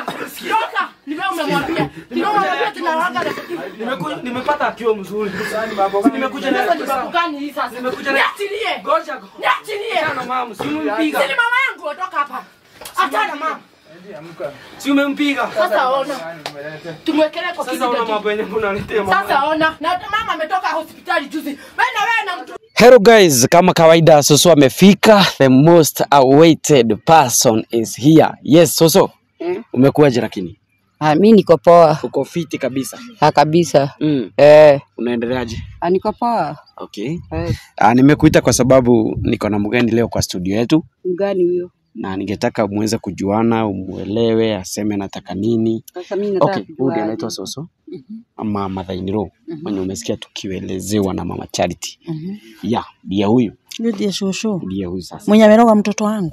Toka. Ni wewe umemwambia. Ni wewe umemwambia tunawanga na Nimeku- nimepata akiwa mzuri. Nimekuja na Sasa ni sababu gani hii sasa? Nimekuja na- Niachilie. Goja go. Niachilie. Achana mama, si Si umempiga. ni mama yangu toka hapa. Achana mama. Si umempiga. Sasa ona. Tumwekelee kwa Sasa una kitu. mambo yenye unaletea mama. Sasa ona. Na mama ametoka hospitali juzi. Wewe na wewe na mtu Hello guys, kama kawaida Soso amefika. The most awaited person is here. Yes, Soso. Umekuwaje lakini? Ah, mi niko poa Uko fiti kabisa. ah, kabisa Mm. eh, Unaendeleaje? ah, niko poa Okay. eh, Ah, nimekuita kwa sababu niko na mgeni leo kwa studio yetu mgani huyo na ningetaka muweze kujuana, umuelewe, aseme anataka nini. sasa? Mi nataka Okay, huyu ndiye kujua anaitwa Soso ama Madhainiro mwenye umesikia tukielezewa na Mama Charity. Mhm. Yeah, ndiye huyu, Yule ndiye shosho ndiye huyu sasa. mwenye ameroga mtoto wangu.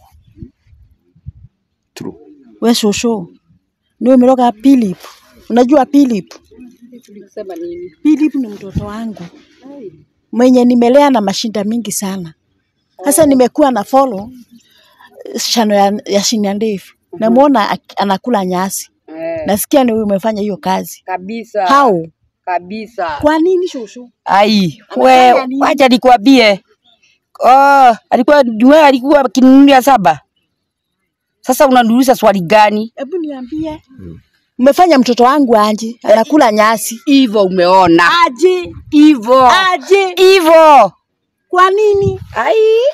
True. We shosho ndio umeroga Philip. Unajua Philip? sema nini? Philip ni mtoto wangu mwenye nimelea na mashinda mingi sana. Sasa nimekuwa na follow shano ya, ya Shinya ndefu, namuona ak- anakula nyasi, Eh, nasikia ni wewe umefanya hiyo kazi. kabisa How? kabisa. Kwa nini shosho? Ai, Amefanya we nini? wacha nikwambie. Oh, alikuwa we alikuwa akinunulia saba. Sasa unaniuliza swali gani? Hebu niambie, umefanya mtoto wangu aje anakula nyasi Hivyo umeona. aje Hivyo. aje? Hivyo. Kwa nini? Ai.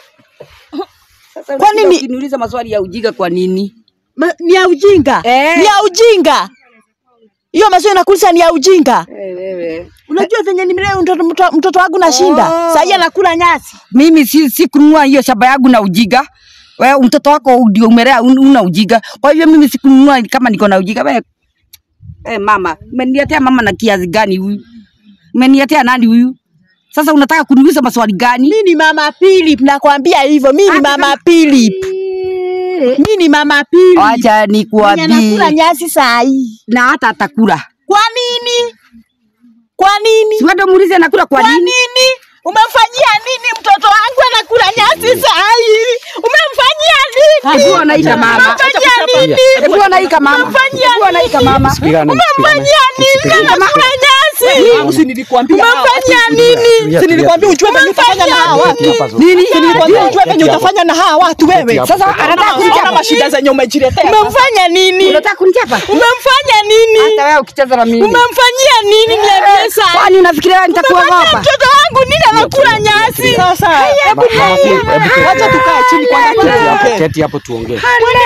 Sasa Kwa unashinda nini- ukiniuliza maswali ya ujinga kwa nini? Ma, ni ya ujinga Eh. ni ya ujinga hiyo maswali nakulisha ni ya ujinga Eh, wewe. unajua venye nimelea mtoto, mtoto, mtoto wangu nashinda Oh. oh. sahii anakula nyasi mimi si, si kununua hiyo shamba yangu na ujiga. Wewe mtoto wako ndio umelea un- una ujiga. Kwa hivyo mimi sikununua kama niko na ujiga. Wewe eh, mama, umeniletea mama na kiazi gani huyu? Umeniletea nani huyu? Sasa unataka kuniuliza maswali gani? mi ni mama Philip nakwambia hivyo mi ni mama Philip mi ni mama Philip Acha Mwenye nikuambie. anakula nyasi saa hii Na hata atakula. kwa nini kwa nini Si wewe ndio muulize anakula kwa kwa nini? nini umemfanyia nini mtoto wangu anakula nyasi saa hii umemfanyia nini Hebu anaika mama. umemfanyia nini Hebu anaika mama. Umemfanyia Hebu anaika mama. Sipigane, umemfanyia nini anakula nyasi si nilikwambia umemfanyia nini si nilikwambia ujue venye utafanya na hawa watu Nini? si nilikwambia ujue venye utafanya na hawa watu wewe Sasa anataka Unaona kunichapa. mashida zenye umejiletea umemfanya nini Unataka kunichapa? umemfanya nini Hata wewe ukicheza na mimi. umemfanyia nini niambie saa Kwani unafikiria nitakuogopa? mtoto wangu nini anakula nyasi sasa Mama Philip, hebu keti. wacha tukae chini kwanza Keti hapo, tuongee keti hapo tuongee.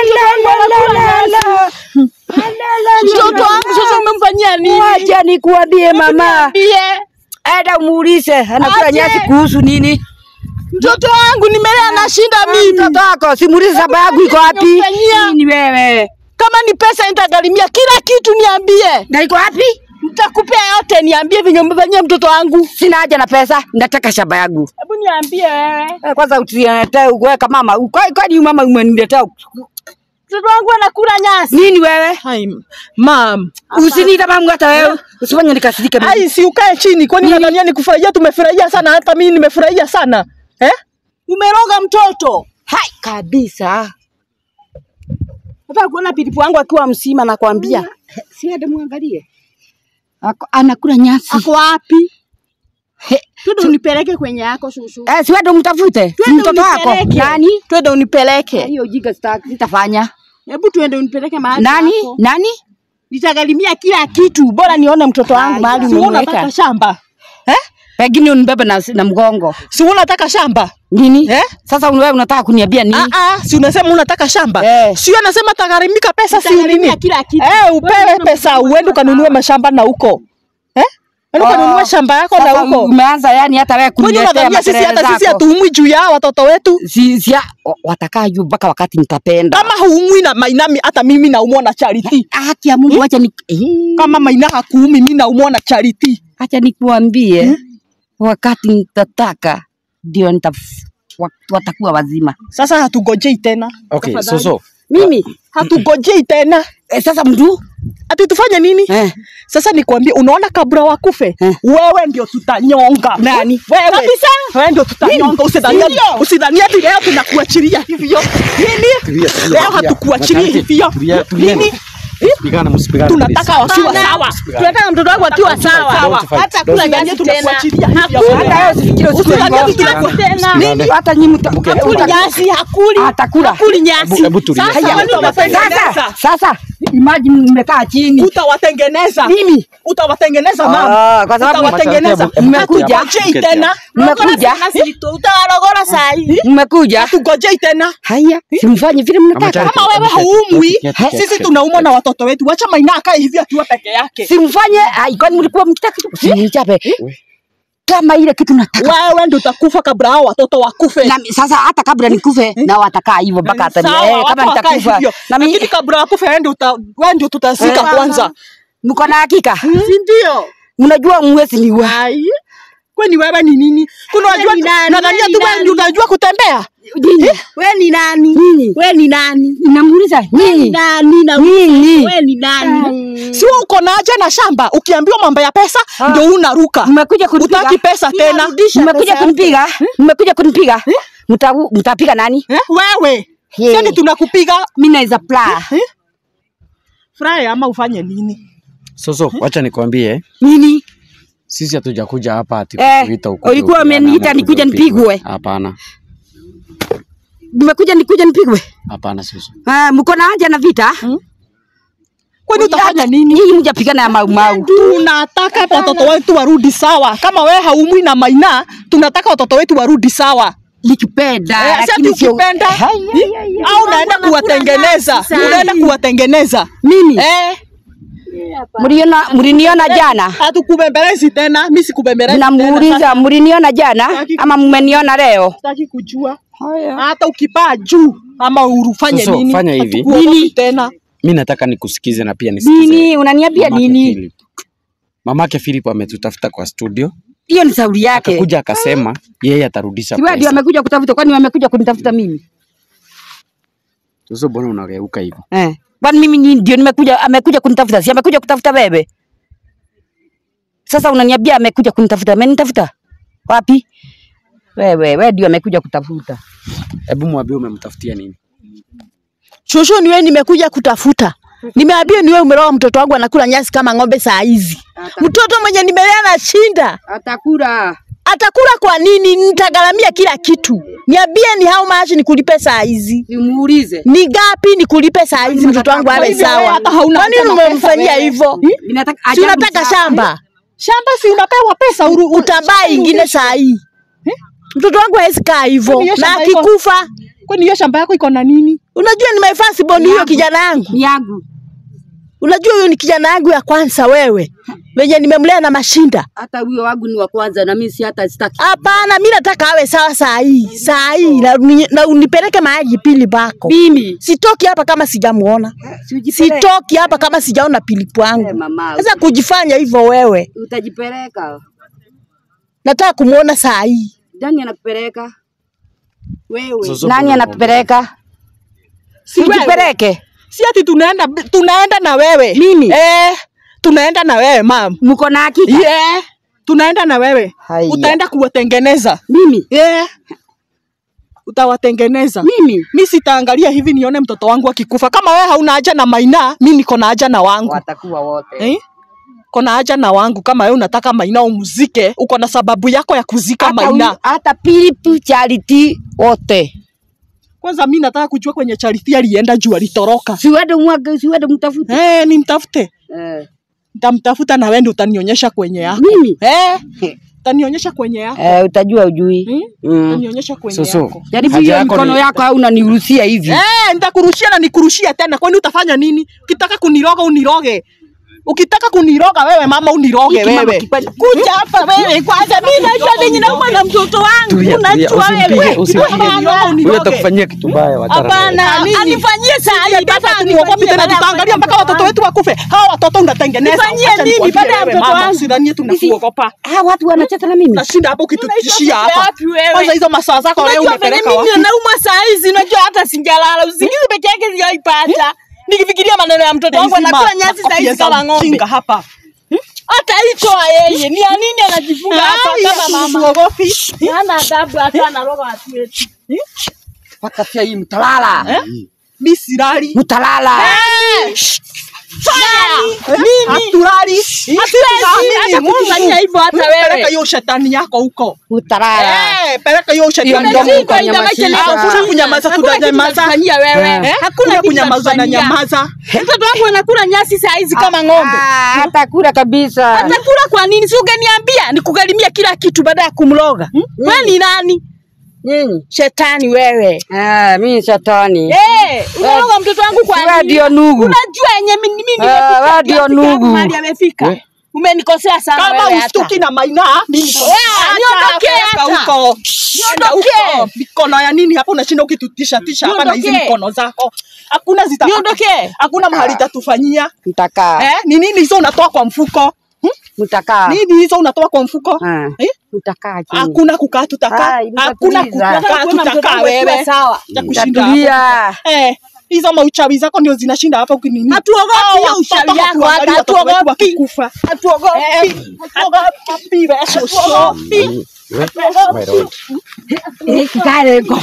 mtoto wangu sasa umemfanyia nini Wacha nikuambie mama. Niambie. Eda umuulize anakula Aje. nyasi kuhusu nini? mtoto wangu nimelea nashinda mimi Mtoto wako simuulize saba yangu iko wapi? Nimemfanyia. Nini wewe? kama ni pesa nitagharimia kila kitu niambie Na iko wapi? nitakupea yote niambie venye umefanyia mtoto wangu Sina haja na pesa, nataka shamba yangu. hebu niambie wewe Eh, Kwanza utiletee uweka mama. Kwa- Kwani mama umeniletea mtoto wangu anakula nyasi nini wewe? Hai, mam Usiniita mamu hata wewe. Usifanye nikasirike mimi. ai si ukae chini kwani nadhania ni kufurahia tumefurahia sana hata mimi nimefurahia sana eh umeroga mtoto Hai kabisa. nataka kuona pilipu wangu akiwa msima nakwambia Si hata muangalie. Ako- Anakula nyasi. ako wapi He, twende unipeleke kwenye yako shushu Eh, si wewe mtafute. Si Twende mtoto wako. unipeleke. Nani? twende unipeleke Hiyo ujinga sitaki sitafanya. hebu twende unipeleke mahali Nani? yako. Nani? nitagharimia kila kitu bora nione mtoto wangu Aya. mahali si unataka umemweka shamba eh Pengine unibebe na, na mgongo. si unataka shamba Nini? Eh? Sasa wewe unataka kuniambia nini? ah ah si unasema unataka shamba Eh. sio anasema tagarimika pesa si Nitagharimia nini kila kitu eh upewe pesa uende ukanunue mashamba na huko eh uende ukanunue Oh. shamba yako na Sasa huko umeanza yani hata wewe kwani kuniletea unadhania sisi makelele hata sisi zako. hatuumwi juu ya hawa watoto wetu Si, si, wa- watakaa juu mpaka wakati nitapenda. kama huumwi na mainami hata mimi naumwa na charity Haki ya Mungu, acha ni eh, kama maina hakuumi mi naumwa na charity acha nikuambie, wakati nitataka ndio nita wa- watakuwa wazima. sasa hatugojei tena Okay, Soso. Mimi hatugojei tena eh, sasa mtu ati tufanye nini eh, sasa nikwambie unaona kabla wakufe Eh. wewe ndio tutanyonga Nani? wewe kabisa wewe ndio tutanyonga usidhania usidhania ati leo tunakuachilia hivyo nini Tulia, tulia, leo tulia. hatukuachilia Masharti, hivyo tulia, tulia. nini Msipigane, msipigane. Tunataka wasiwa sawa. Tunataka mtoto wangu akiwa sawa. Don't fight. Hata Don't kula fight. nyasi tunakuachilia hivi ya Hata kwenda. wewe usifikiri Usidhanie usifikiri tunaku- Msipigane. hata nyinyi mta Hakuli nyasi, hakuli. atakula. Hakuli nyasi. Hebu- hebu tulia. Sasa Haya, wewe utawatengeneza. Sasa sasa imagine mmekaa chini. Utawatengeneza. Mimi Utawatengeneza mama. Ah, kwa sababu Utawatengeneza. mmekuja Hatungojei tena. mmekuja Utawarogora saa hii. mmekuja. Hatungojei tena. Haya, simfanye vile mnataka. Ama Kama wewe Keti, haumwi, keti, keti, sisi keti. tunaumwa na watoto wetu. Wacha Maina akae hivi akiwa peke yake. Simfanye, ai kwani mlikuwa mkitaka sinichape. Kama ile kitu nataka. Wewe ndio utakufa kabla hao watoto wakufe. Na mi- sasa hata kabla nikufe na watakaa hivyo mpaka hata ni- Sawa, eh, kama watu wakae nitakufa hivyo. na mimi Lakini kabla wakufe wewe ndio uta- wewe ndio tutazika Eh. kwanza. mko na hakika, Si ndio? mnajua mwezi ni wa Ai. Kwani wewe ni nini? Unajua ni nani? nadhania Wewe tu ni wewe ndio nani? unajua kutembea. nyinyi. Wewe ni nani? Nyinyi Wewe ni nani? namuuliza nyinyi Nani na nyinyi wewe ni nani? Si wewe uko na haja na shamba, ukiambiwa mambo ya pesa ndio unaruka. mmekuja kunipiga, Utaki pesa tena. Ninarudisha mmekuja pesa kunipiga, mmekuja kunipiga, Mta- mtapiga nani? Eh? Wewe. Hey. Sasa tunakupiga Mimi naweza pla furahi ama ufanye nini? Soso, wacha nikwambie, nini? sisi hatujakuja hapa ati Eh, kukuita ukuje ulikuwa upigane umeniita ama nikuje ukuje upigwe. nipigwe. Hapana, Mmekuja nikuja nipigwe? hapana Soso. Ah, mko na haja na vita? Kwani utafanya nini? Nyinyi mjapigana ya mau mau. Tunataka watoto wetu warudi sawa. Kama wewe haumwi na Maina, tunataka watoto wetu warudi sawa. Nikipenda Eh, lakini sasa sio ukipenda au unaenda kuwatengeneza, unaenda kuwatengeneza. mimi. Eh, Mliona mliniona jana? hatukubembelezi tena, mimi sikubembelezi tena. Namuuliza mliniona jana Sitaki- ama mmeniona leo? Sitaki kujua. Hata ukipaa juu ama urufanye Soso, nini? fanya hivi. hatukuogopi Nini? tena. Mi nataka nikusikize na pia nisikize Nini unaniambia mamake nini? Philip. Mamake Philip ametutafuta kwa studio, Hiyo ni sauri yake. akakuja akasema yeye atarudisha Si wewe ndio pesa. amekuja kutafuta, kwani wamekuja kunitafuta mimi? Soso, mbona unageuka hivyo? Eh. Kwani mimi ni- ndio nimekuja amekuja kunitafuta, si amekuja kutafuta wewe? Sasa unaniambia amekuja kunitafuta, amenitafuta wapi? Wewe wewe ndio amekuja kutafuta. Hebu mwambie umemtafutia nini? Shosho, ni wewe nimekuja kutafuta. Nimeambia ni wewe umeroa mtoto wangu anakula nyasi kama ng'ombe saa hizi. Mtoto mwenye nimelea na shinda. Atakula. Atakula kwa nini? Nitagharamia kila kitu. Niambie ni how much nikulipe saa hizi. Nimuulize. Ni gapi nikulipe saa hizi mtoto wangu Kwa awe hivyo wewe sawa? hata hauna Kwa nini haja na pesa umemfanyia wewe? hivyo? Ninataka Si unataka shamba? Shamba si unapewa pesa uru, Utabaa ingine saa hii. Mtoto wangu hawezi kaa hivyo. Kwani hiyo Na shamba iko- akikufa, Kwani hiyo shamba yako iko na nini? unajua ni my first born huyo kijana yangu. Ni yangu. Unajua huyo ni kijana yangu ya kwanza wewe. Wenye nimemlea na mashinda. Hata huyo wangu ni wa kwanza na mimi si hata sitaki. Hapana, mi nataka awe sawa saa hii, saa hii na, uni- na unipeleke mahali pili bako. Mimi Sitoki hapa kama sijamuona, sijipeleka. sitoki hapa kama sijaona pilipu Eh, wangu. mama, Sasa kujifanya hivyo wewe, utajipeleka. nataka kumuona saa hii. Nani anakupeleka? Wewe. Soso, Nani mbona anakupeleka? Si wewe. Sijipeleke. Si ati tunaenda tunaenda na wewe. Mimi? Eh, tunaenda na wewe mam. Mko na hakika? Yeah. Tunaenda na wewe. Haya. Utaenda kuwatengeneza. Mimi. Yeah. Utawatengeneza. Mimi. Mi sitaangalia hivi nione mtoto wangu akikufa. Kama wewe hauna haja na Maina, mi niko na haja na wangu. Watakuwa wote. Eh? Kona haja na wangu. Kama wewe unataka Maina umzike, uko na sababu yako ya kuzika Hata Maina. huyu- hata Philip Charity wote. Kwanza mi nataka kujua kwenye Charity alienda juu alitoroka. Siwede mwage, siwede mtafute. Eh, nimtafute. Eh. Nitamtafuta na wewe ndio utanionyesha kwenye yako. Mimi? Eh? Utanionyesha kwenye yako. Eh, utajua ujui. Hmm? Mm. Utanionyesha kwenye Soso, yako. Jaribu haja hiyo yako mkono ni- yako au unaniruhusia hivi. Eh, nitakurushia na nikurushia tena. Kwani utafanya nini? Ukitaka kuniroga uniroge. Ukitaka kuniroga wewe mama uniroge Hiki mama wewe. kipande- Kuja hapa wewe kwanza. Mimi najua ninyi nauma na mtoto wangu. Tulia, tulia, Unajua usimpige, wewe. usimpige. Hapana, Huyo uniroge. atakufanyia kitu mbaya wachana naye. Hapana, nini? Anifanyie saa hii, Sasa baba tumuogopi anifanyie tena baada ya tutaangalia mpaka kufanya watoto wetu wakufe. Hawa watoto unatengeneza. Nifanyie Acha nini nikwambie baada ya wewe, mtoto mama, wangu? Usidhanie tunakuogopa. Ah, watu wanacheza na mimi. Nashinda hapo ukitutishia Unaishi hapa. wapi wewe? Kwanza hizo masaa zako wewe Unajua venye umepeleka mimi wapi? naumwa saa hizi, unajua hata sinjalala usingizi peke yake sijaipata. Nikifikiria maneno ya mtoto wangu Hizi anakula ma- nyasi saa makopia hizi za kama ng'ombe. mjinga hapa. Hata hicho yeye ni ya nini anajifunga hapa Ai, kama mama? Uogopi? Hana adabu hata anaroga watu wetu. Mpaka sasa hii mtalala. Mi silali. Mtalala. Hatulali. Hata kufanyia hivyo hata Peleka wewe. hiyo shetani yako huko. Utarara. Eh, peleka hiyo shetani Hiyo yako mdomo huko. kwa nyama shida. Hakuna kunyamaza, Hakuna kitu tutanyamaza. tutafanyia wewe. Eh? Hakuna kunyamaza na nyamaza. Mtoto wangu anakula nyasi saa hizi kama ng'ombe. Ah, Atakula kabisa. Atakula kwa nini? Si ungeniambia nikugharimia kila kitu baada ya kumloga. Wewe ni nani? Nyinyi. Shetani wewe. Ah, mimi shetani. Eh, unaloga mtoto wangu kwa Wewe nini? ndio nugu. Unajua yenye mimi mimi Ah, nimefika wewe ndio kiasi gani nugu. mahali amefika. Umenikosea sana Kama wewe hata. ustuki na maina, mimi niko- Ah, niondokee Peleka hata. huko. Niondokee. Huko. Mikono ya nini hapo unashinda ukitutisha tisha hapa na hizi Niondokee. mikono zako. Hakuna zita Niondokee. Hakuna mahali itatufanyia. Mtakaa. Eh, ni nini hizo unatoa kwa mfuko? Hmm? Mtakaa. Nini hizo unatoa kwa mfuko? Ah. Eh? Mtakaa chini. Hakuna kukaa tutakaa. Ai, Hakuna nitatuliza. kukaa Kuona mtoto tutakaa wangu akiwa wewe. sawa. Ya kushinda hapo. Tatulia. Eh, hizo mauchawi zako ndio zinashinda hapa ukinini. Hatuogopi Hao hiyo watoto uchawi yako, hatuangalii hata watoto wetu hatuogopi. wakikufa. Hatuogopi. Eh, hatuogopi wewe, shosho. Eh, kikale ko.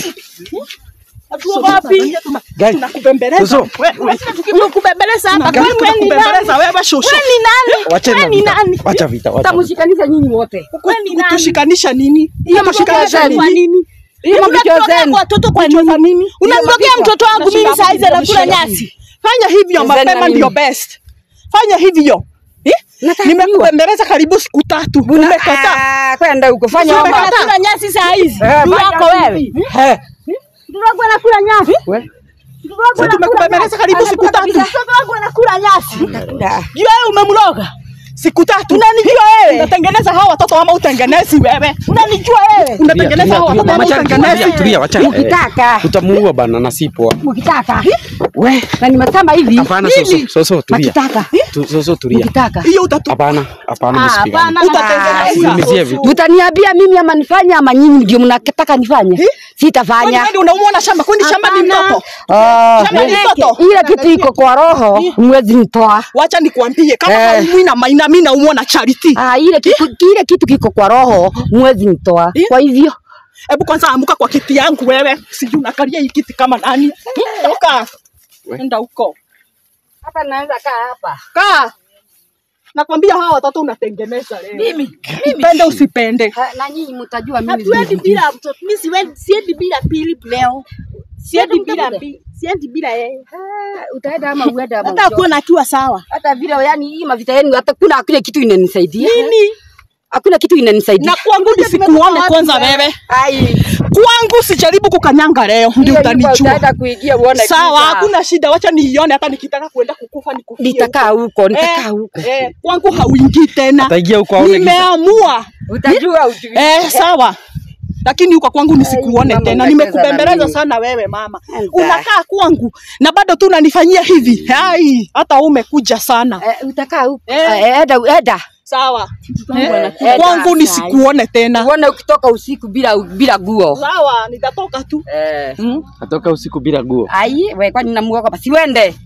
Hatuogopi. Tunakubembeleza. Susu. Wewe, Tukikubembeleza hapa Gani kwani wewe ni nani? tunakubembeleza wewe shosho. Wewe ni nani? Wacheni Wewe ni vita. nani? Wacha vita. wacha vita. Tamshikanisha nyinyi wote. Wewe ni nani? Kutushikanisha nini? Hiyo Kutushikanisha makosa Kwa nini? nini? Hiyo mapicha Unatokea zenu. kwa watoto kwa Kucheza nini? nini? Unamtokea Hiyo mtoto wangu mapicha. mimi saa hizi anakula Unashinda nyasi. Fanya hivyo Zeni mapema na ndio nini? best. Fanya hivyo. Eh? Nataka Nimekubembeleza karibu siku tatu. Umekataa. Ah, kwenda huko fanya Sio homa. umekataa. Anakula nyasi saa hizi. Eh, Ndugu fanya yako wewe. hivi. Eh. Mtoto wangu anakula nyasi. We. Mtoto wangu Sasa anakula tumekubembeleza nyasi. karibu siku Anakula tatu. kabisa. Mtoto wangu anakula nyasi. Da. Jua wewe umemloga. Siku tatu. Unanijua wewe? Unatengeneza hawa watoto ama utengenezi wewe? Unanijua wewe? Unatengeneza hawa watoto ama Wacha- utengenezi? tulia, tulia, wacha. Eh, Ukitaka. Utamuua bana na si poa. Ukitaka. We, na nimesema hivi. Hapana, soso, soso, tulia. Ukitaka. Tu- Soso, tulia. Ukitaka. Hiyo utatu Hapana, hapana, msipigane. utatengeneza. Unyunyizie vitu. Mtaniambia mimi ama nifanye ama nyinyi ndio mnataka nifanye? Kwani Sitafanya. wewe ndio unaumwa na shamba? Kwani shamba ni Hapana. mtoto? Ah, Shamba ni mtoto? ile kitu iko kwa roho mwezi nitoa. Wacha nikwambie kama Eh. haumwi na maina mimi naumwa na charity. Ah, ile kitu kile kitu kiko kwa roho mwezi nitoa. Eh? Kwa hivyo Hebu kwanza amuka kwa kiti yangu wewe. Sijui unakalia hii kiti kama nani? Toka. Enda huko. hapa naweza kaa hapa. Kaa. Nakwambia hawa watoto unatengeneza leo. Mimi. Upende usipende. Ha, Na nyinyi mtajua mimi. Hatuendi bila mtoto. Mimi siwendi siendi bila pili leo. Siendi bila mtakuja? pili. Siendi bila yeye. Ah, utaenda ama uende ama Hata uchoke. kuona akiwa sawa. hata vile yani hii mavita yenu hata kuna hakuna kitu inanisaidia. Nini? Hakuna kitu inanisaidia. Na kwangu nisikuone kwanza wewe. Ai. Kwangu sijaribu kukanyanga leo ndio hiyo nyumba utanijua. Utaenda kuingia uone. Sawa, giza. hakuna shida. Wacha niione hata nikitaka kuenda kukufa nikufie. Nitakaa huko, nitakaa Eh, huko. eh, kwangu hauingii tena. Ataingia huko aone giza. Nimeamua. Utajua ujui. Eh, sawa. Lakini huko kwangu nisikuone mama, tena. unacheza na Nimekubembeleza mimi. sana wewe mama. Enda. Unakaa kwangu na bado tu unanifanyia hivi. Hai, hata wewe umekuja sana. Eh, utakaa huko. Eh. Eh, Eda, eda. Sawa. Eh, Kwangu eda. nisikuone tena. Uone ukitoka usiku bila bila guo. Sawa, nitatoka tu. Eh. Atoka usiku bila guo. Ai, we kwani namuoga basi uende.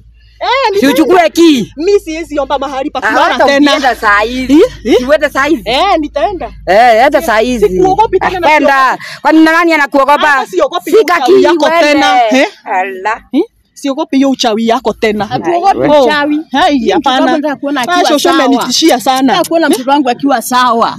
Eh, Si uchukue ki. mimi siwezi omba mahali pa Ah, kulala Hata tena. ukienda saa hizi. Eh, eh. Si uende saa hizi. Eh, nitaenda. Eh, enda saa hizi. Sikuogopi tena na Kwenda. Kwani nani anakuogopa? Hata siogopi Sika uchawi ki yako uende. tena, eh? Ala. Eh? Siogopi hiyo uchawi yako tena. Hatuogopi Oh, uchawi. Hai, Mtoto wangu hapana. nataka kuona Ah, akiwa shosho sawa. amenitishia sana. Nataka kuona mtoto wangu akiwa sawa.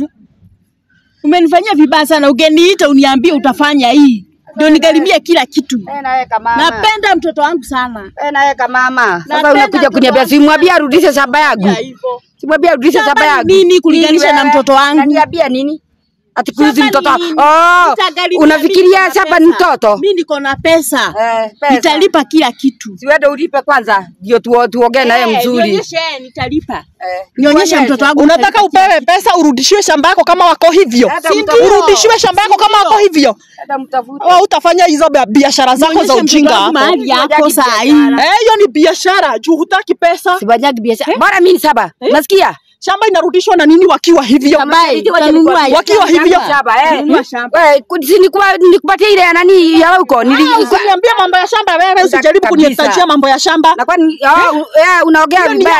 Umenifanyia vibaya sana. Ungeniita uniambie utafanya hii. Ndio nigharimie kila kitu. Eh, naweka mama. Napenda mtoto wangu sana. Eh, naweka mama. Sasa Napenda unakuja mtoto kuniambia wangu. simwambia arudishe shamba yangu. Ya hivyo. Simwambia arudishe Shamba shamba ni yangu. nini kulinganisha Nini na wewe? mtoto wangu? Unaniambia nini? Ati kuizi Shamba mtoto. ni nini? Oh, Nitagharimia, unafikiria mimi niko na shamba ni pesa. mtoto? Mimi niko na pesa. Eh, pesa. Nitalipa kila kitu. Siwende ulipe kwanza ndio tuo- tuongee naye Eh, mzuri. Nionyeshe nitalipa. Eh, Nionyeshe mtoto wangu. Unataka nitalipa kila upewe pesa urudishiwe shamba yako kama wako hivyo? Hata Si mtafuta. ndio? Urudishiwe shamba yako kama wako hivyo? Hata mtafute. Au utafanya hizo bia- biashara zako za Nionyeshe mtoto ujinga wangu hapo? mahali yako Hujagi saa hii. biashara. Eh, hiyo ni biashara juu hutaki pesa. Sibanyagi biashara. Bora mimi ni saba. Nasikia? Shamba inarudishwa na nini wakiwa hivyo? Ambaye Wacha utanunua nikwambie. Wakiwa hivyo. Shamba, eh. Nunua shamba. Wewe, ku- si nikupa- nikupatie ile ya nani ya huko. Nili- Ah, Usiniambie mambo ya shamba wewe, usijaribu Kabisa. kunitajia mambo ya shamba. na kwani oh, u- eh, unaongea Hiyo ni vibaya yako. hivyo.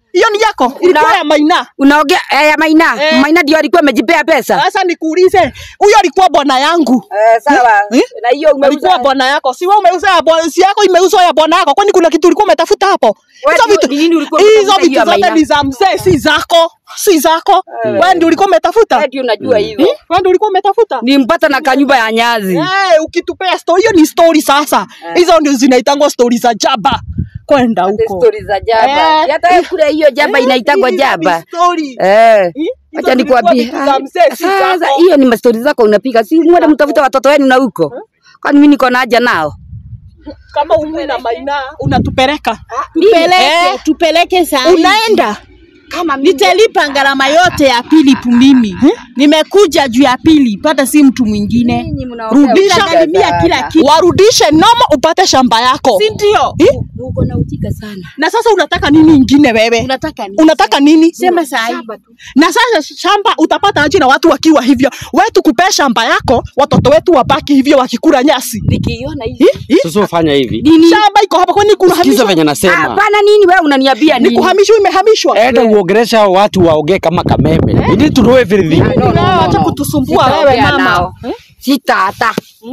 Hiyo ni yako. Ilikuwa ya Maina. Unaongea eh, ya Maina. Eh. Maina ndio alikuwa amejipea pesa. Sasa nikuulize, huyo alikuwa bwana yangu. Eh, sawa. Eh? Na hiyo Alikuwa umeuza. bwana yako. Si wewe umeuza ya bwana, si yako imeuzwa ya bwana yako. Kwani kuna kitu ulikuwa umetafuta hapo? Wewe Hizo ndio- vitu ni nini ulikuwa hizo umetafuta hiyo vitu ya zote Maina? ni za mzee, si zako. Si zako. Wewe ndio ulikuwa umetafuta. Wewe ndio unajua hivyo. Eh? Wewe ndio ulikuwa umetafuta. Nimpata na kanyumba ya nyazi. Eh, ukitupea story hiyo ni story sasa. Hizo ndio zinaitangwa story za jaba. Kwenda The huko. story za jaba. Eh. Hata wewe kule hiyo jaba Eh, inaitangwa hizo ni jaba. story. Eh. Eh, hizo Acha zilikuwa nikwambie. vitu za mzee, si Sasa zako. hiyo ni mastori zako unapiga. Si mwende mtafute watoto wenu na huko. Kwani mimi niko na haja nao? Kama umwi na Maina unatupeleka. Tupeleke, Eh. tupeleke saa Unaenda. Kama mimi Nitalipa gharama yote ya Philip mimi. Nimekuja juu ya Philip, hata si mtu mwingine. Nyinyi mnaongea Rudisha ujinga Nitagharimia sana. kila kitu. Warudishe noma upate shamba yako. Si ndio? Eh? Uko na ujinga sana. Na sasa unataka nini ingine wewe? Unataka nini? Unataka nini? Sema saa hii. Na sasa shamba utapata aje na watu wakiwa hivyo? Wewe tukupea shamba yako, watoto wetu wabaki hivyo wakikula nyasi. Nikiiona hivi. Hi? Hi? Sasa ufanya hivi. Nini? Shamba iko hapa kwani kuna Sikiza hamishwa? venye Ah, nasema. Hapana nini wewe unaniambia Ni nini? kuhamishwa imehamishwa. Enda uongelesha hao watu waongee kama kameme. We need to know everything. no, no, no, Acha no. kutusumbua wewe Sitaongea mama. nao. Sita hata.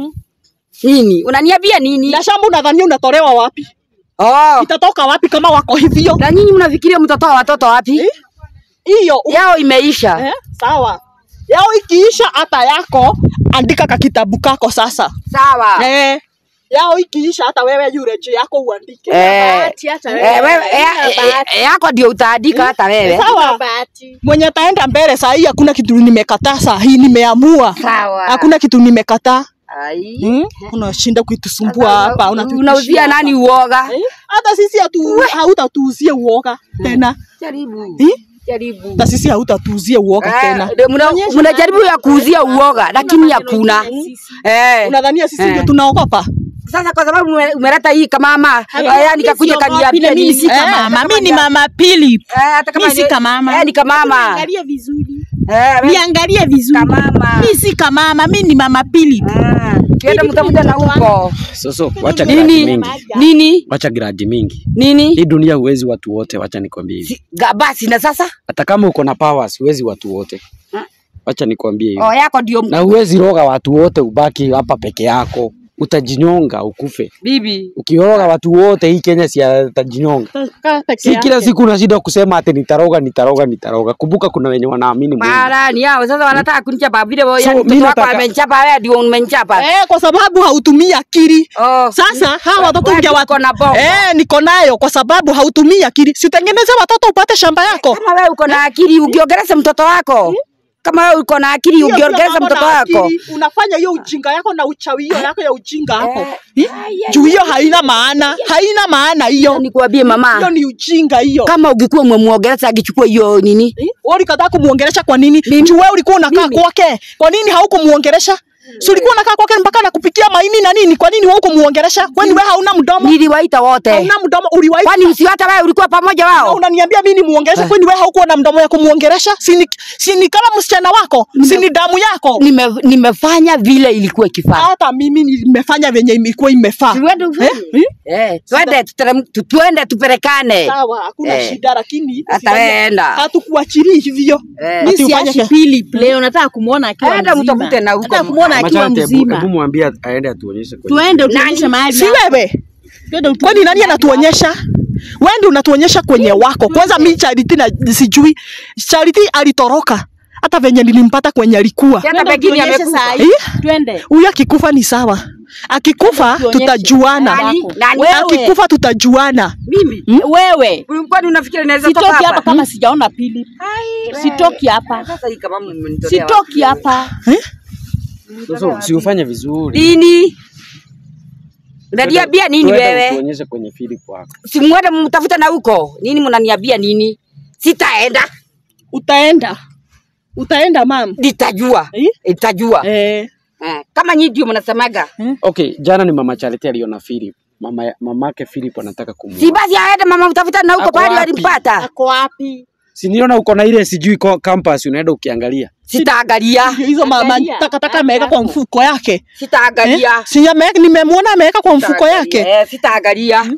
Nini? Unaniambia nini? Na shamba unadhania unatolewa wapi? Oh. Itatoka wapi kama wako hivyo? Na nyinyi mnafikiria mtatoa watoto wapi? Hiyo Yao imeisha. eh, sawa. Yao ikiisha hata yako, andika ka kitabu kako sasa. Sawa. Eh, yao ikiisha hata wewe yule juu yako uandike. Eh. Bahati hata Eh, wewe. wewe ya- Huna eh, yako ndio utaandika hata wewe. Sawa. bahati. Mwenye taenda mbele saa hii hakuna kitu nimekataa saa hii nimeamua. Sawa. Hakuna kitu nimekataa. Ai. Hmm? Unashinda kuitusumbua hapa, unatutishia Unauzia nani uoga? Eh? Hata sisi hatu hautatuuzie uoga tena. Jaribu. Eh? Jaribu. Hata sisi hautatuuzie uoga tena. Eh, mna- Mnajaribu ya kuuzia uoga lakini hakuna. Eh. Unadhania sisi Eh. ndio tunaogopa? Sasa kwa sababu ume- umeleta hii kama haya nikakuja Siogopi, kaniambia na mimi nini? si kama Eh, mama. hata Mimi ni kama- mama Philip. Eh, hata kama Mimi si ni- kamama. Eh, ni kamama. Niangalie vizuri. Eh, we- Niangalie vizuri. Kamama. Mimi si kamama, mimi ni mama Philip. Ah, Kienda mtafuta na huko. Soso, wacha giraji Nini? mingi. Nini? Wacha giraji mingi. Nini? Hii dunia huwezi watu wote, wacha nikwambie hivi. Si- ga- Basi na sasa? Hata kama uko na powers, huwezi watu wote. Wacha nikwambie hivi. Oh, yako ndio Na huwezi roga watu wote ubaki hapa peke yako. Utajinyonga ukufe. bibi. Ukiroga watu wote hii Kenya si atajinyonga. Kaa peke Si kila siku unashinda kusema ati nitaroga nitaroga nitaroga. Kumbuka kuna wenye wanaamini Mungu. Mara ni hao sasa wanataka kunichapa vile wewe So, yani mimi mtoto wako nataka- amenichapa wewe ndio umenichapa. Eh, kwa sababu hautumii akili. Oh. Sasa hawa watoto Wewe unge uko watu na bongo. Eh, niko nayo kwa sababu hautumii akili. Sitengeneze watoto upate shamba yako. Kama wewe uko na akili ungiongeleza mtoto wako. Kama wewe uko na akili Hiyo sio ungiongeleza mambo mtoto na wako. akili. Unafanya hiyo ujinga yako na uchawio yako ya ujinga hapo. Eh, Eh? Juu hiyo haina maana, haina maana hiyo. Nikwambie Hiyo mama, ni ujinga hiyo. kama ungekuwa umemwongeleza angechukua hiyo nini? Eh? Wewe ulikataa kumuongelesha kwa nini? Juu wewe ulikuwa unakaa Mimi. kwake. Kwa nini haukumuongelesha? Si ulikuwa unakaa kwake mpaka anakupikia maini na nini? Kwa nini wewe hukumuongelesha? Kwani wewe hauna mdomo? Niliwaita wote. Hauna mdomo uliwahi Kwani si hata wewe ulikuwa pamoja Na wao? unaniambia mimi nimuongeleshe kwani wewe haukuwa na mdomo ya kumuongelesha? Si ni, si ni kama msichana wako? Si ni damu yako? Nime, nimefanya vile ilikuwa ikifaa. Hata mimi nimefanya venye imekuwa imefaa. Tuende ufanye. Eh? Eh, twende tuterem- tu- twende tupelekane. Sawa, hakuna Eh. shida lakini Hata usifanye- wewe enda. hatukuachilii hivyo. Eh. Ati Mimi ufanye siachi ke- Philip leo, nataka kumuona akiwa Enda mzima. mtafute na huko. Nataka kumuona akiwa Machate, hebu- mzima. Hebu mwambie aende atuonyeshe kwenye. Tuende utuonyeshe mahali. Si wewe. Twende utuonyeshe Kwani nani mahali anatuonyesha? Wewe ndio unatuonyesha kwenye wako. Kwanza mimi Charity na sijui. Charity alitoroka. Hata venye nilimpata kwenye alikuwa. Hata Twende pengine utuonyeshe amekufa. saa hii. Eh? Twende. Huyu akikufa ni sawa. Akikufa Tuonyeshe. tutajuana. Nani? Nani? Wewe. Akikufa tutajuana. Mimi. Wewe. Kwani unafikiri naweza toka Sitoki hapa hapa? kama sijaona Philip. Sitoki hapa. Sasa hii kama mmenitolea Sitoki hapa. Eh? Soso, si ufanye vizuri. Nini? Unaniambia nini Twende wewe? Tuonyeshe kwenye Philip wako. Si mwende mtafuta na huko. Nini mnaniambia nini? Sitaenda. Utaenda. Utaenda mam. Nitajua. Eh? Nitajua. Eh. Eh, Kama nyinyi ndio mnasemaga. Okay, jana ni mama Charity aliona Philip. Mama mamake Philip anataka Si kumuoa. basi aende mama mtafuta na huko Ako pale wapi? walimpata. Ako wapi? Si niona uko na ile sijui ko- campus unaenda ukiangalia. Sitaangalia. Hizo mama Angalia. takataka ameweka kwa mfuko yake. Sitaangalia. Si ame- nimemwona ameweka kwa mfuko Sitaangalia. yake. Eh, Sitaangalia.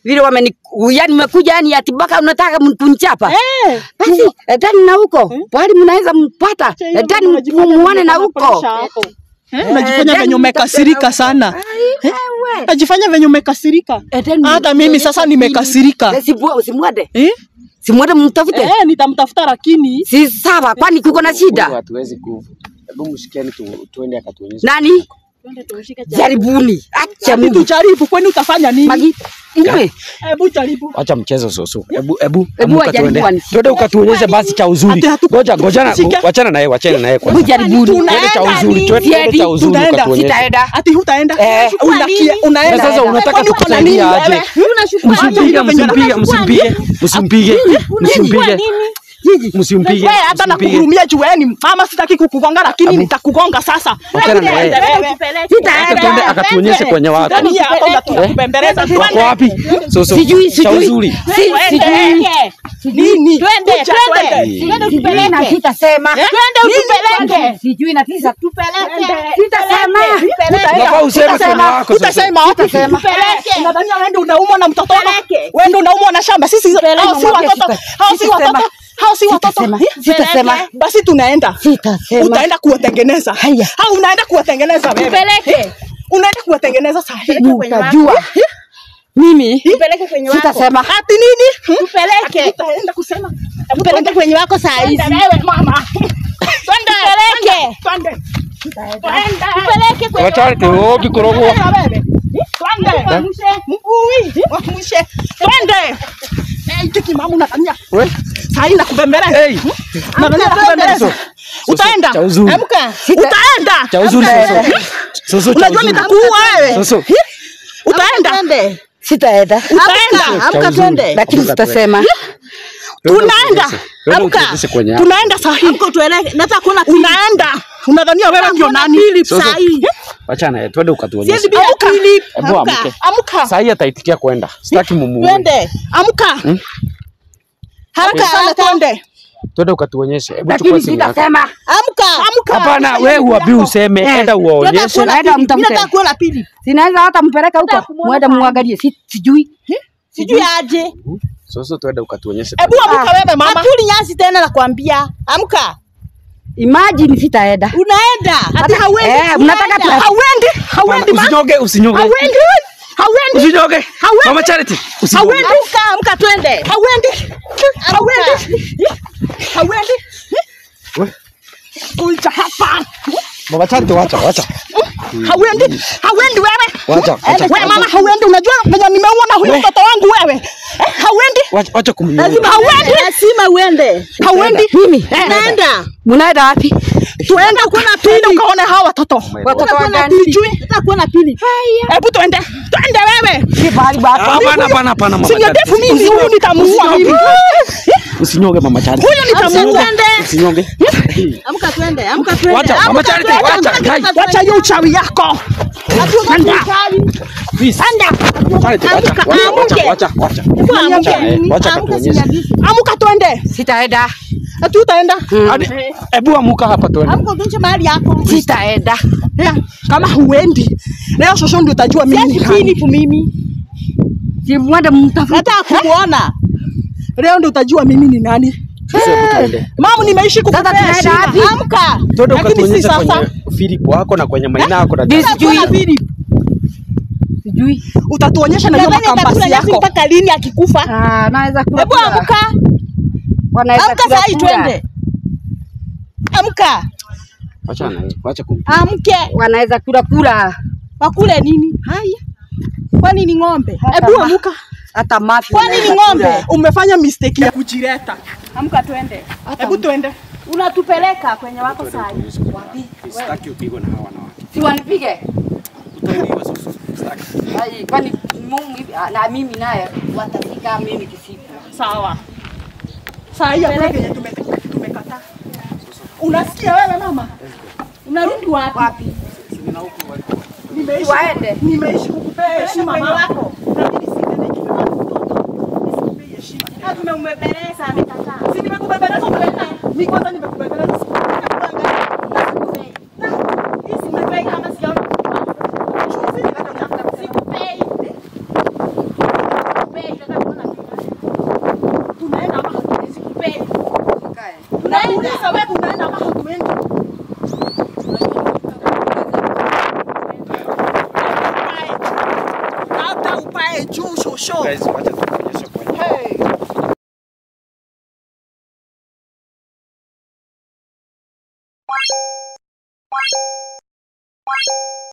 vile wameni yani mmekuja yani ati mpaka unataka kunichapa Eh, basi etani na huko pahali mnaweza mpata hiyo etani unajifanya muone na mwenye huko unafurahisha hapo. Eh, unajifanya Eh, venye umekasirika sana Ai, wewe. najifanya venye umekasirika Etani hata mimi sasa nimekasirika Eh, sibu- simwende eh? simwende mtafute Eh, nitamtafuta lakini si sawa kwani kuko na Huyu shida hatuwezi ku. Hebu mshikieni tu tuende akatuonyeshe. nani jaribuni acha ati Mungu tujaribu kwani utafanya nini magi mwe hebu jaribu Acha mchezo soso. Hebu hebu Hebu amuka wajaribu tuende. wanisikie. Twende ukatuonyeshe basi cha uzuri. Ati hatu- Ngoja ngoja na Shika. wachana naye, wachana naye hebu kwanza. jaribuni Twende cha uzuri, twende twende cha uzuri Tutaenda, ukatuonyeshe. sitaenda ati hutaenda Eh. Unakia- unaenda Na sasa unataka Kwani uko na nini tukusaidia wewe? aje? Msimpige, msimpige, msimpige, msimpige, msimpige, msimpige, Wewe hata msimpige. nakuhurumia jueni mama sitaki kukugonga lakini nitakugonga sasa Wachana na yeye. Acha twende akatuonyeshe kwenye watu. Ndani ya hapa unatubembeleza Wako wapi? Soso. Sijui, Cha sijui. uzuri. Si- sijui nini Twende, Kuja, twende. twende. sijui na sitasema Twende utupeleke. sijui na tisa Tupeleke. sitasema Unafaa useme kwenye Utasema- wako sasa. utasema wapi? Tupeleke. Unadhania wewe ndio unaumwa na mtoto wako? Tupeleke. Wewe ndio unaumwa na shamba sisi hao si Mwambie watoto sita- hao si sitasema. watoto hao si watoto Sitasema. Eh? Sitasema. basi tunaenda Sitasema. utaenda kuwatengeneza Haya. au unaenda kuwatengeneza wewe Tupeleke. unaenda kuwatengeneza sahi utajua mimi Tupeleke kwenye wako. sitasema ati nini Hmm? Tupeleke. utaenda kusema Tupeleke kwenye wako saa hizi. Twende wewe mama Twende. Tupeleke. twende Tupeleke kwenye Wachana tu kikorogwa. Twende wewe twende Mguu, wamushe twende Eh, tiki mama unadhania We. sahi nakubembeleza Hey. Nadhania nakubembeleza utaenda Cha uzuri. amka utaenda Cha uzuri soso. Soso cha unajua uzuri. nitakuua wewe Soso. utaenda Twende. sitaenda utaenda Amka uzuri. twende. lakini sitasema tunaenda Twende amka utuonyeshe kwenye hapa. tunaenda sahi Amka tueleke. Nataka kuona unaenda unadhania wewe ndio nani Soso. saa hii. Wachana yeye, twende ukatuonyeshe. Siwezi bila Amka. Philip. Hebu Amka. amke. amka Saa hii ataitikia kwenda. Sitaki mumuue. Twende. amka haraka sana twende Twende ukatuonyeshe. Hebu chukua lakini simu yako. sitasema Amka. amka Hapana, wewe uabi useme, enda Nataka uwaonyeshe. kuona Naenda Philip. Mimi mtafute. nataka kuona Philip. sinaweza hata mpeleka huko Nataka kumuona mwende pale. muangalie si, sijui Sijui aje. Soso, twende ukatuonyeshe. hebu amka wewe mama Hatuli nyasi tena nakwambia. Amka. imagine sitaenda Unaenda. Hata hauendi. Eh, mnataka tu- Unaenda. hauendi Hapana, hauendi ma Usinyoge, usinyoge. hauendi hauendi Usinyoge. Mama Charity, usinyoge. hauendi Amka, amka twende. hauendi hauendi hauendi We. kuja hapa Mama Charity, wacha, wacha. hauendi hauendi wewe Wacha, wacha. wewe mama hauendi unajua venye nimeuona huyu We. mtoto wangu wewe Eh, hauendi Wacha, wacha kumnyoga. hauendi Lazima uende. hauendi mimi Unaenda. mnaenda wapi tuende tuende ukaone hawa watoto watoto Nataka wa kuona gani Philip. Nataka kuona Philip. hebu tuende tuende wewe si pahali bako Hapana, hapana, hapana, Mama Sini Charity. ndefu mimi huyu nitamuua mimi Usinyoge Mama Charity. huyu nitamuua Twende. Usinyoge. Amka twende. Amka twende. Wacha, Mama Amka Charity, twende. wacha, Amka Kai. twende. wacha hiyo uchawi yako Hatuna Anda. uchawi. Please. Charity, wacha, Amka, wacha, wacha, amke. wacha, wacha. Hebu amka. Wacha, eh, wacha Amka, katuonyeshe. sinyagisi. amuka twende sitaenda ati utaenda Hadi, hebu amuka hapa twende. Amka utunze mahali yako. sitaenda Yeah, kama huendi leo shosho ndio utajua mimi ni Siwezi nani. Philip mimi. si mwende mtafute Nataka kumuona. leo ndio utajua mimi ni nani Sasa hebu tuende. mama nimeishi kukupea Sasa tunaenda heshima. wapi? Amka. Twende Lakini si ukatuonyeshe sasa. kwenye Philip wako na kwenye Maina yako na This- Nataka kuona Sijui. Philip. sijui utatuonyesha na hiyo Nadhani atakula makampasi nyasi yako mpaka lini akikufa? Ah, naweza kula Hebu kula. amka. Wanaweza Amka kula saa hii kula. twende. Amka. Wacha na yeye, wacha kum. Amke. wanaweza kula kula Wakule nini? Haya. Kwani ni ng'ombe? hebu amuka hata mafi Kwani ni wanaweza ng'ombe? kula. umefanya mistake ya kujileta Amka twende. hebu twende Unatupeleka kwenye wako saa hii. Sitaki upigwe na hawa wanawake. si wanipige Utaibiwa sasa. Sitaki. Ai, kwani Mungu hivi- ah, na mimi naye watafika mimi kisiku sawa saa hii hakuna kenye tume- tumekataa unasikia wewe mama Unarudi wapi? wapi nimeishi waende nimeishi kukupea heshima Kwenye mama wako. lakini sitendeki kama mtoto nisikupee heshima Ah, Tumeumbebeleza amekataa. si nimekubembeleza umekataa mimi kwanza nimekubembeleza Sikupei kama sijaona. Sikupei. Sikupei. Nakuuliza wewe unaenda ama huendi? Labda upae juu shosho. Guys, wacha tuonyeshe kwenye. Hey.